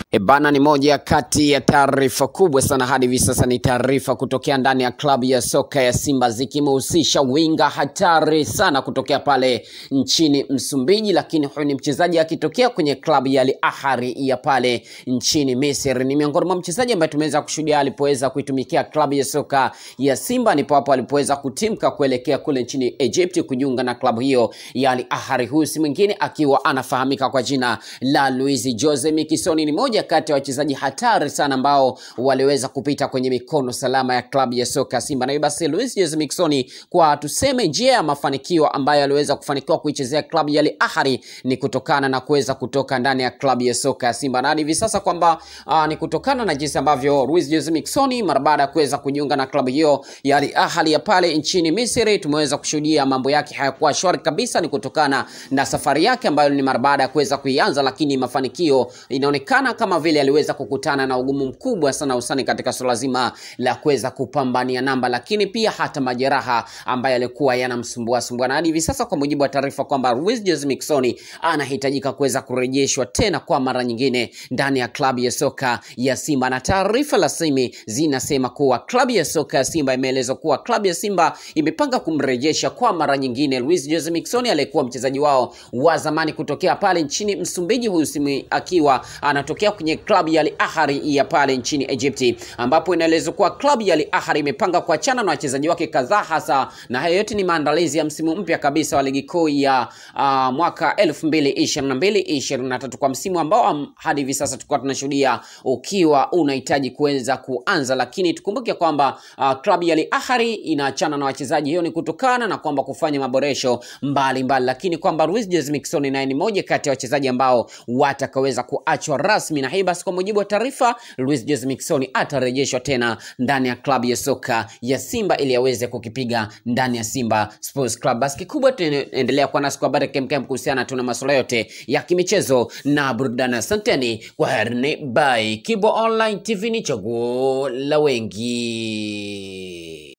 E bana, ni moja kati ya taarifa kubwa sana hadi hivi sasa. Ni taarifa kutokea ndani ya klabu ya soka ya Simba zikimhusisha winga hatari sana kutokea pale nchini Msumbiji, lakini huyu ni mchezaji akitokea kwenye klabu ya Al Ahly ya pale nchini Misri. Ni miongoni mwa mchezaji ambaye tumeweza kushuhudia alipoweza kuitumikia klabu ya soka ya Simba, ndipo hapo alipoweza kutimka kuelekea kule nchini Egypt kujiunga na klabu hiyo ya Al Ahly. Huyu si mwingine akiwa anafahamika kwa jina la Luis Jose Miquissone. Ni moja kati ya wachezaji hatari sana ambao waliweza kupita kwenye mikono salama ya klabu ya soka ya Simba. Na hivyo basi Luis Jose Miquissone, kwa tuseme njia ya mafanikio ambayo aliweza kufanikiwa kuichezea klabu ya Al Ahly ni kutokana na kuweza kutoka ndani ya klabu ya soka ya Simba, na hadi hivi sasa kwamba uh, ni kutokana na jinsi ambavyo Luis Jose Miquissone mara baada ya kuweza kujiunga na klabu hiyo ya Al Ahly ya pale nchini Misri, tumeweza kushuhudia mambo yake hayakuwa shwari kabisa. Ni kutokana na safari yake ambayo ni mara baada ya kuweza kuianza, lakini mafanikio inaonekana kama vile aliweza kukutana na ugumu mkubwa sana usani katika suala zima la kuweza kupambania namba, lakini pia hata majeraha ambayo yalikuwa yanamsumbua sumbua, na hadi hivi sasa kwa mujibu wa taarifa kwamba Luis Jose Miquissone anahitajika kuweza kurejeshwa tena kwa mara nyingine ndani ya klabu ya soka ya Simba, na taarifa rasmi zinasema kuwa klabu ya soka ya Simba imeelezwa kuwa klabu ya Simba imepanga kumrejesha kwa mara nyingine Luis Jose Miquissone aliyekuwa mchezaji wao wa zamani kutokea pale nchini Msumbiji, huyu simu akiwa anatokea kwenye klabu ya Al Ahly ya pale nchini Egypti, ambapo inaelezwa kuwa klabu ya Al Ahly imepanga kuachana na wachezaji wake kadhaa hasa, na hayo yote ni maandalizi ya msimu mpya kabisa wa ligi kuu ya uh, mwaka 2022 23 kwa msimu ambao um, hadi hivi sasa tulikuwa tunashuhudia ukiwa unahitaji kuweza kuanza, lakini tukumbuke kwamba uh, klabu ya Al Ahly inaachana na wachezaji, hiyo ni kutokana na kwamba kufanya maboresho mbalimbali mbali, lakini kwamba Luis Jose Miquissone naye ni moja kati ya wachezaji ambao watakaweza kuachwa rasmi, na hii basi, kwa mujibu wa taarifa, Luis Jose Miquissone atarejeshwa tena ndani ya klabu ya soka ya Simba ili aweze kukipiga ndani ya Simba Sports Club. Basi kikubwa tunaendelea kuwa nasi kwa habari kemkem kuhusiana tu na masuala yote ya kimichezo na burudani. Asanteni, kwa herini, bye. Kibo Online TV ni chaguo la wengi.